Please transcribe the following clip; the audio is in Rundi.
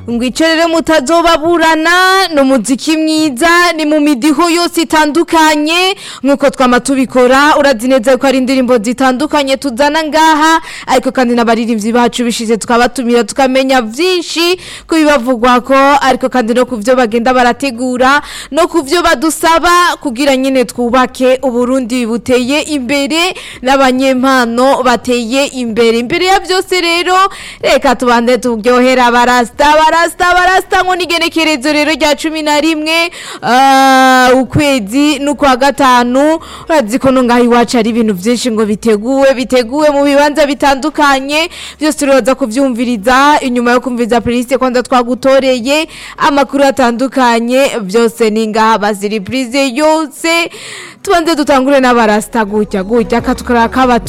ngo ico rero mutazobaburana ni umuziki mwiza ni mu midiho yose itandukanye nk'uko twama tubikora urazi neza yuko ari indirimbo zitandukanye tuzana ngaha ariko kandi n'abaririmbyi bacu bishize tukabatumira tukamenya vyinshi ku bibavugwako ariko kandi no ku vyo bagenda barategura no ku vyo badusaba kugira nyine twubake uburundi buteye imbere n'abanyempano bateye imbere imbere ya byose rero reka tubande turyohera barasta barasta barasta ngo nigenekerezo rero rya cumi na rimwe ah, ukwezi n'ukwa gatanu urazi ko no ngaho iwacu ari ibintu byinshi ngo biteguwe biteguwe mu bibanza bitandukanye byose uraza kuvyumviriza inyuma yo kumviriza playlist kwanda twagutoreye amakuru atandukanye byose ni ngaha baziripurize yose tubanze dutangure n'abarasta gutya gutya katukara kabatu